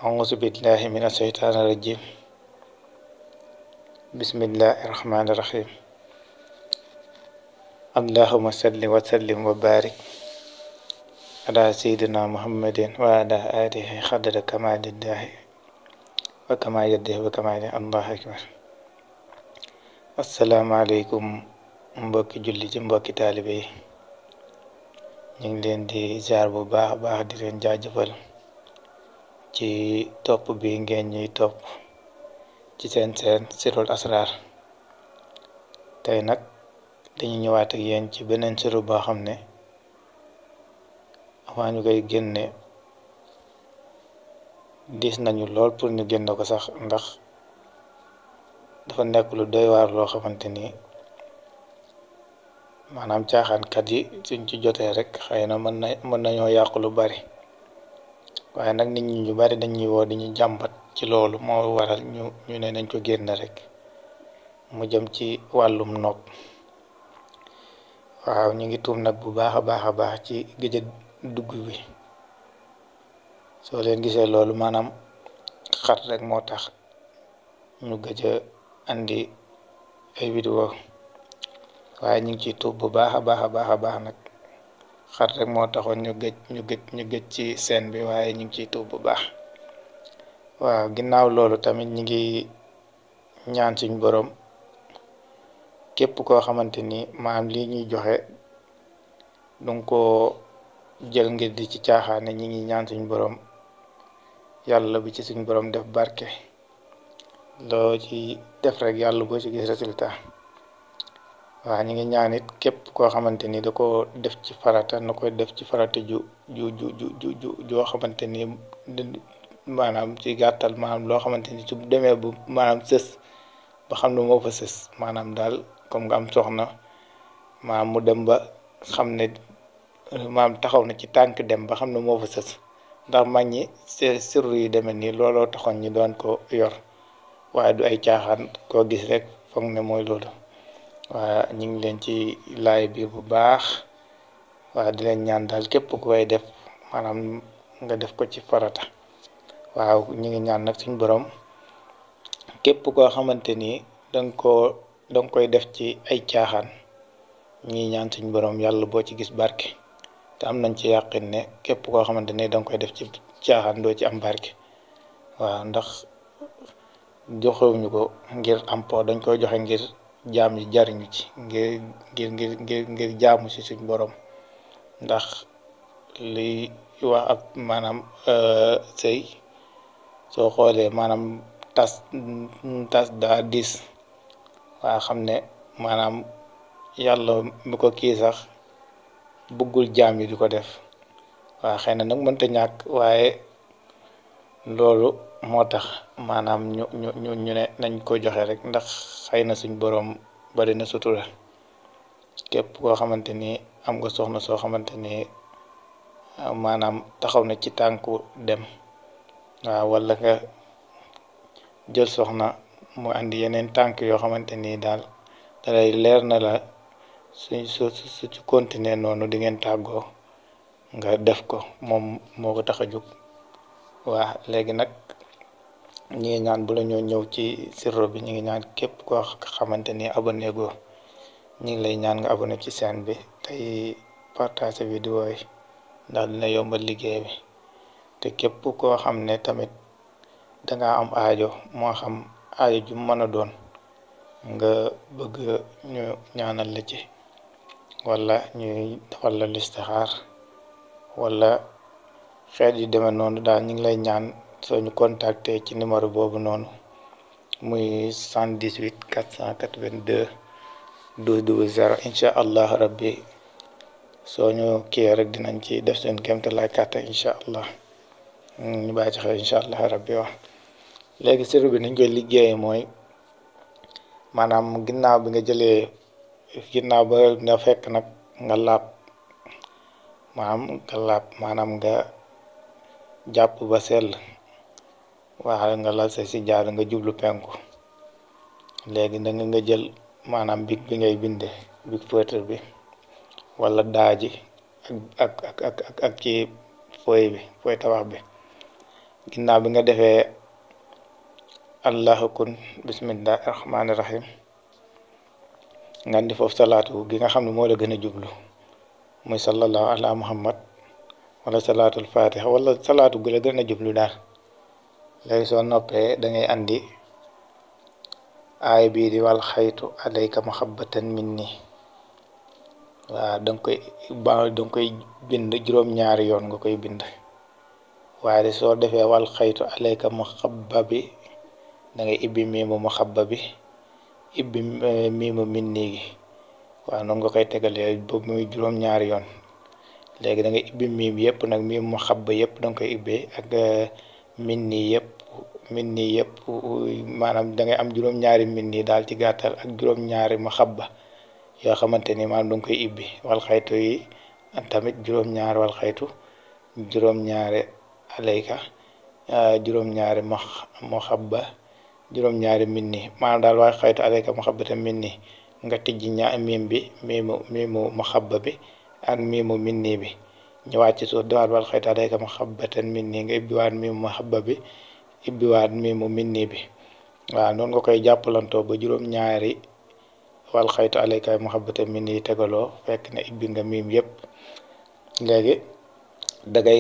أعوذ بالله من الشيطان الرجيم بسم الله الرحمن الرحيم اللهم صل وسلم وبارك على سيدنا محمد وعلى آله قدر كمال الله وكما يده وكمال الله أكبر السلام عليكم mbokki julli ci mbokki taalibe yi ñu ngi leen di ziar bu baax a baax di leen jaajëfal ci topp bi ngeen ñuy topp ci seen seen sirul asrar tey nag dañu ñëwaat ak yéen ci beneen siru boo xam ne avant ñu koy génne diis nañu lool pour ñu génne ko sax ndax dafa nekk lu doy waar loo xamante ni maanaam caaxaankat yi suñ ci jotee rek xëy na mën na mën nañoo yàq lu bari waaye nag nit ñi ñu bari dañuy woo di ñu jàmbat ci loolu moo waral ñu ñu ne nañ ko génn rek mu jëm ci wàllum nopp waaw ñu ngi tuum nag bu baax a baax a baax ci gëj a dugg bi soo leen gisee loolu maanaam xat rek moo tax ñu gëj a andi ay vidéo waaye ñu ngi ciy tuub bu baax a baax a baax a baax nag xat rek moo taxoon ñu gëj ñu gëj ñu gëj ci scène bi waaye ñu ngi ciy tuub bu baax waaw ginnaaw loolu tamit ñu ngi ñaan suñ borom képp koo xamante ni maam lii ñuy joxe dunga ko jël ngir di ci caaxaane ñi ngi ñaan suñ borom yàlla bi ci suñ borom def barke loo ci def rek yàlla boo ci gis résultat waaw ñu ngi ñaan it képp koo xamante ni da ko def ci farata na koy def ci farata ju ju ju ju ju joo xamante ni maanaam ci gàttal maanaam loo xamante ni su demee bu maanaam sës ba xam ne moo fa sës maanaam daal comme nga am soxna maanaam mu dem ba xam ne maanaam taxaw na ci tànk dem ba xam ne moo fa sës ndax mag ñi sirru yi demee nii looloo taxoon ñi doon ko yor waaye du ay caaxaan koo gis rek foog ne mooy loolu waa ñu ngi leen ci laay biir bu baax waa di leen ñaan daal képp ku koy def maanaam nga def ko ci farata waaw ñu ngi ñaan nag suñ borom képp koo xamante ni danga koo danga koy def ci ay caaxaan ñu ngi ñaan suñ borom yàlla boo ci gis barke te am nañ ci yàqin ne képp koo xamante ni danga koy def ci caaxaan doo ci am barke waaw ndax joxewuñu ko ngir am po dañ koy joxe ngir jaam yi jariñu ci ngir ngir ngir ngir ngir jaamu ci suñ borom ndax liy wax ab maanaam sëy soo xoolee maanaam tas tas daa diis waa xam ne maanaam yàlla mi ko kii sax bëggul jaam yi di ko def waa xëy na nag mënta ñàkk waaye loolu moo tax maanaam ñu ñu ñu ñu ne nañ ko joxe rek ndax xëy na suñ boroom bari na sutura képp koo xamante ni am nga soxna soo xamante ni maanaam taxaw na ci tànku dem waaw walla nga jël soxna mu andi yeneen tànk yoo xamante ni daal dalay leer na la suñ su su ci continuer noonu di ngeen tàggoo nga def ko moom moo ko tax a jóg waa léegi nag ñi ngi ñaan bu la ñoo ñëw ci sirro bi ñu ngi ñaan képp koo xamante ni abonné go ñu ngi lay ñaan nga abonné ci chaîne bi tey partager vidéo yi ndax dina yombal liggéey bi te képp koo xam ne tamit danga am aajo moo xam aajo ju mën a doon nga bëgg ñu ñaanal la ci wala ñuy defal la listixaar wala xeet yu demee noonu daal ñu ngi lay ñaan soo ñu contacter ci numéro boobu noonu muy 78 482 12 00 incha allah rabbi soo ñu kii rek dinañ ci def seen kéemte lay kàttan incha allah ñu bàyyi ci xel incha allah rabbi wax léegi sirru bi niñ koy liggéeyee mooy maanaam ginnaaw bi nga jëlee ginnaaw ba nga fekk nag nga laab maanaam nga laab maanaam nga jàpp ba sell waaye nga lal sa si jaar nga jublu penku léegi da nga jël maanaam big bi ngay binde big feutre bi wala daaji ak ak ak ak ak ci fooy bi fooy tabax bi ginnaaw bi nga defee allahu kun bismillahi rahmaani rahim nga andi foofu salaatu gi nga xam ne moo la gën a jublu muy sallallahu ala muhammad wala salaatul fatiha wala salaatu gu la gën a jublu daal léegi soo noppee da ngay andi aay bii di wal xaytu alayka mahabbatan minni waaw da nga koy ba da nga koy bind juróom-ñaari yoon nga koy bind waaye de soo defee wal xaytu alayka mahabba bi da ngay ibbi miimu mahabba bi ibbi miimu minni gi waaw noonu nga koy tegalee ba muy juróom-ñaari yoon léegi da ngay ibbi miim yëpp nag miimu mahabba yëpp da nga koy ibbee ak minni yëpp minni yëpp maanaam da ngay am juróom-ñaari minni daal ci gàttal ak juróom-ñaari mahabba yoo xamante ni maanaam da nga koy ibbi wal xaytu yi tamit juróom-ñaari wal xaytu juróom-ñaari alayka juróom-ñaari ma mahabba juróom-ñaari minni maanaam daal wal xaytu alayka mahabbatan minni nga tijji ña miim bi miimu miimu mahabba bi ak miimu minni bi ñëwaat ci suuf diwaat wal xaytu alayka mahabbatan minni nga ibbiwaat miimu mahabba bi ibbiwaat miimu minni bi waaw noonu nga koy jàppalantoo ba juróom-ñaari wal xaytu alayka mahabbatan minni tegaloo fekk na ibbi nga miim yëpp léegi dangay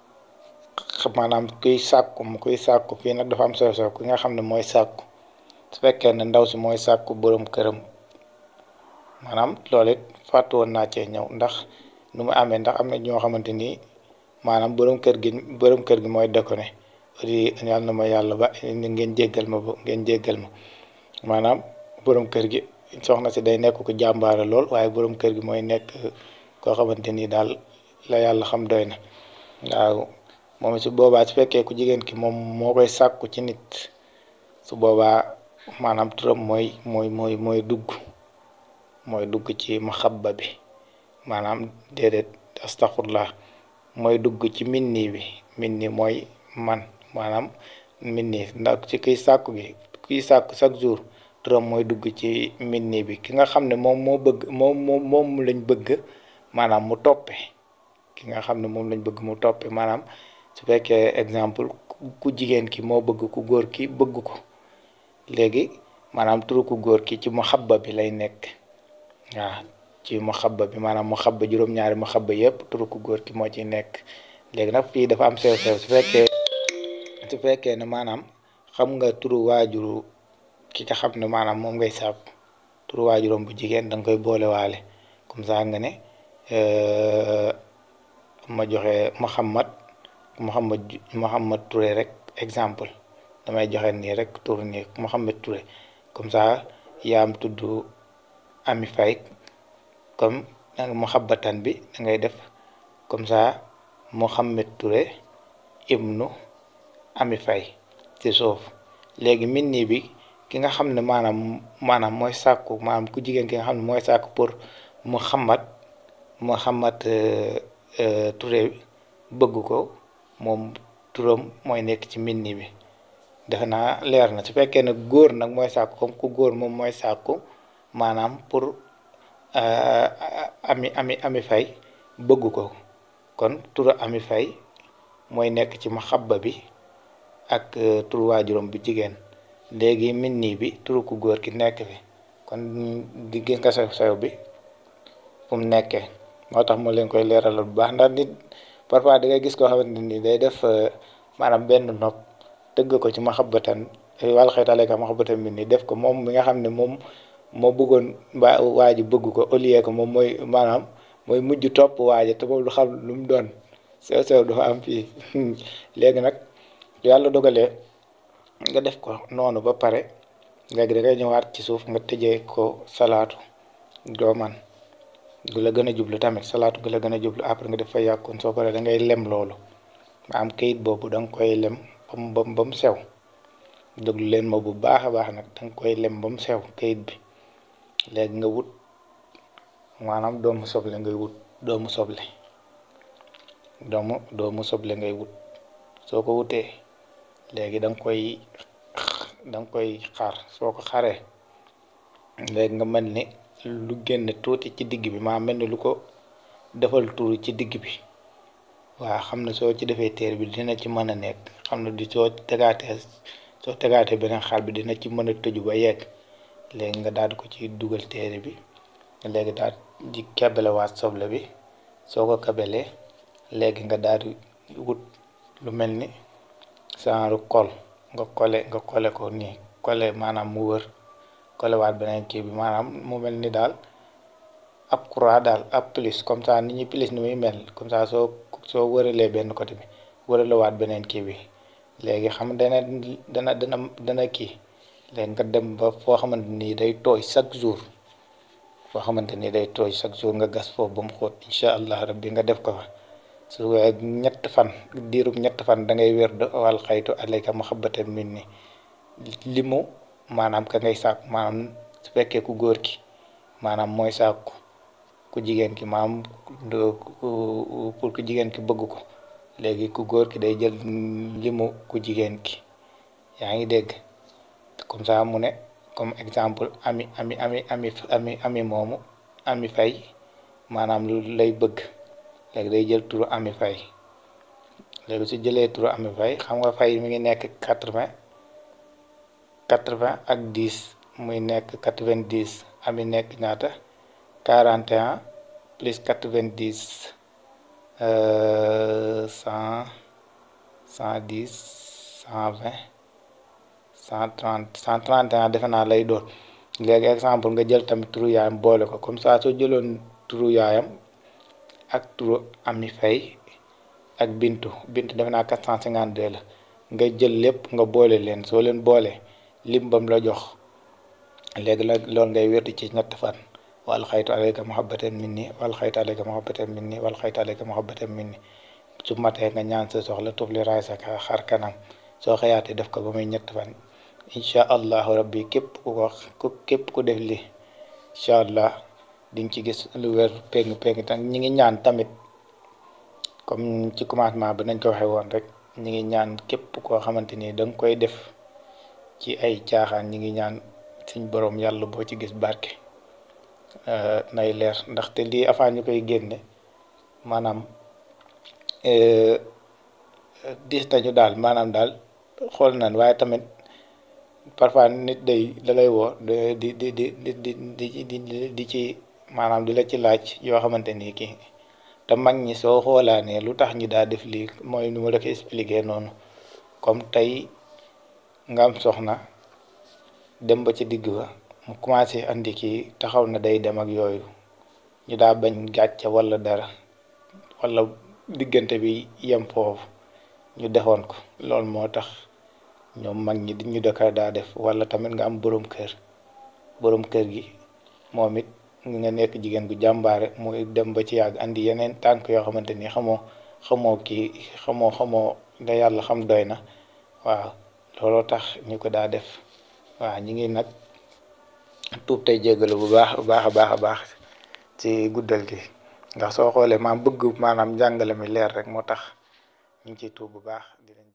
maanaam kuy sàkku mu kuy sàkku fii nag dafa am sew sew ki nga xam ne mooy sàkku su fekkee ne ndaw si mooy sàkku borom këram maanaam loolu it fàttu woon naa cee ñëw ndax nu mu amee ndax am na ñoo xamante ni maanaam borom kër gi borom kër gi mooy déconné di yàlla na ma yàlla ba ngeen jéggal ma ba ngeen jéggal ma maanaam borom kër gi soxna si day nekk ko jàmbaare lool waaye borom kër gi mooy nekk koo xamante ni daal la yàlla xam doy na waaw moom su boobaa su fekkee ku jigéen ki moom moo koy sàkku ci nit su boobaa maanaam turam mooy mooy mooy mooy dugg mooy dugg ci maxabba bi maanaam déedéet astaxfurlah mooy dugg ci minni bi minni mooy man maanaam minni ndax ci kiy sàkku gi kiy sàkku chaque jour turam mooy dugg ci minni bi ki nga xam ne moom moo bëgg moom moom moom lañ bëgg maanaam mu toppe ki nga xam ne moom lañ bëgg mu toppe maanaam su fekkee exemple ku jigéen ki moo bëgg ku góor ki bëgg ko léegi maanaam turu ku góor ki ci maxabba bi lay nekk waaw ci maxabba bi maanaam maxabba juróom-ñaari maxabba yëpp turu ku góor ki moo ci nekk léegi nag fii dafa am sew sew su fekkee su fekkee ne maanaam xam nga turu waajuru ki nga xam ne maanaam moom ngay sàkku turu waajuram bu jigéen da nga koy boole waale comme ça nga ne ma joxe Muhammad Muhammad Muhammad Touré rek exemple damay joxe nii rek tur nii Muhammad Touré comme ça yaam tudd Ami Faye comme danga muhabbatan bi da ngay def comme ça Muhammad Touré ibnu Ami Faye ci suuf léegi minni bi ki nga xam ne maanaam maanaam mooy sàkku maanaam ku jigéen ki nga xam ne mooy sàkku pour Muhammad Muhammad Touré bëgg ko moom turam mooy nekk ci minni bi defe naa leer na su fekkee ne góor nag mooy sàkku comme ku góor moom mooy sàkku maanaam pour ami ami ami fay bëgg ko kon turu ami fay mooy nekk ci maxabba bi ak turu waajuram bu jigéen léegi minni bi turu ku góor ki nekk fi kon di gis nga sew sew bi fu mu nekkee moo tax moo leen koy leeralal bu baax ndax nit parfois da ngay gis koo xamante ni day def maanaam benn nopp tëgg ko ci maxabbatan wala xëy alayka maxabbatan minni def ko moom mi nga xam ne moom moo bëggoon waa waa ji bëgg ko au lieu que moom mooy maanaam mooy mujj topp waaja te boobu du xam lu mu doon sew sew dafa am fii léegi nag yàlla dogalee nga def ko noonu ba pare léegi da ngay ñëwaat ci suuf nga tëjee ko salaatu doo man gu la gën a jublu tamit salaatu gu la gën a jublu après nga def fa yàkkoon soo paree da ngay lem loolu maanaam kayit boobu da nga koy lem ba mu ba mu sew déglu leen ma bu baax a baax nag da nga koy lem ba mu sew kayit bi léegi nga wut maanaam doomu soble ngay wut doomu soble doomu doomu soble ngay wut soo ko wutee léegi da nga koy da nga koy xaar soo ko xaree léegi nga mel ni lu génn tuuti ci digg bi maa mel ni lu ko defal tuuru ci digg bi waaw xam ne soo ci defee téere bi dina ci mën a nekk xam ne di soo tegaatee soo tegaatee beneen xaal bi dina ci mën a tëju ba yegg léegi nga daal di ko ci dugal téere bi léegi daal di kebelewaat soble bi soo ko kebelee léegi nga daal di wut lu mel ni genre kol nga kole nga kole ko nii kole maanaam mu wër kolewaat beneen kii bi maanaam mu mel ni daal ab croix daal ab plus comme ça ni ñuy plus ni muy mel comme ça soo soo wëralee benn côté bi wëralewaat beneen kii bi léegi xam dana dana dana dana kii léegi nga dem ba foo xamante ni day tooy chaque jour foo xamante ni day tooy chaque jour nga gas foofu ba mu xóot incha allah rabbi nga def ko fa su wee ñett fan diirub ñett fan da ngay wér de wal xaytu alayka mahabbatan minni li mu maanaam ka ngay sàkku maanaam su fekkee ku góor ki maanaam mooy sàkku ku jigéen ki maanaam pour ku jigéen ki bëgg ko léegi ku góor ki day jël limu ku jigéen ki yaa ngi dégg comme ça mu ne comme exemple ami ami ami ami ami ami moomu ami fay maanaam lu lay bëgg léegi day jël turu ami fay léegi su jëlee turu ami fay xam nga fay mi ngi nekk quatre-vingt quatre-vingt ak dix muy nekk quatre-vingt-dix ami nekk ñaata quarante et un plus quatre-vingt-dix cent cent dix cent vingt cent trente cent trente et un defe naa lay doon léegi exemple nga jël tamit turu yaayam boole ko comme ça soo jëloon turu yaayam ak turu ami fay ak bintu bintu defe naa quatre cent cinquante deux la nga jël lépp nga boole leen soo leen boole lim bam la jox léegi la loolu ngay wérdi ci ñett fan wal xaytu alayka muhabbatan minni wal xaytu alayka muhabbatan minni wal xaytu alayka muhabbatan minni su matee nga ñaan sa soxla tufli raay sa xar kanam soo xëyaatee def ko ba muy ñett fan incha allahu rabbi képp ku ko képp ku def li incha allah di nga ci gis lu wér péng péng tam ñi ngi ñaan tamit comme ci commencement bi nañ ko waxee woon rek ñi ngi ñaan képp koo xamante ni da nga koy def ci ay caaxaan ñi ngi ñaan suñ borom yàlla boo ci gis barke nay leer ndaxte lii avant ñu koy génne maanaam diis nañu daal maanaam daal xool nañ waaye tamit parfois nit day da lay woo di di di di di di di di ci maanaam di la ci laaj yoo xamante ni kii te mag ñi soo xoolaanee lu tax ñi daa def lii mooy nu ma la ko expliqué noonu comme tey nga am soxna dem ba ci digg ba mu commencé andi kii taxaw na day dem ak yooyu ñu daa bañ gàcce walla dara walla diggante bi yem foofu ñu defoon ko loolu moo tax ñoom mag ñi di ñu dëkka daa def walla tamit nga am boroom kër boroom kër gi moom it nga nekk jigéen gu jàmbaare muy dem ba ci yàgg andi yeneen tànk yoo xamante ni xamoo xamoo kii xamoo xamoo da yàlla xam doy na waaw looloo tax ñu ko daa def waaw ñi ngi nag tuub tey jégalu bu baax bu baax a baax a baax ci guddal gi ndax soo xoolee maam bëgg maanaam njàngale mi leer rek moo tax ñu ngi ciy tuub bu baax di leen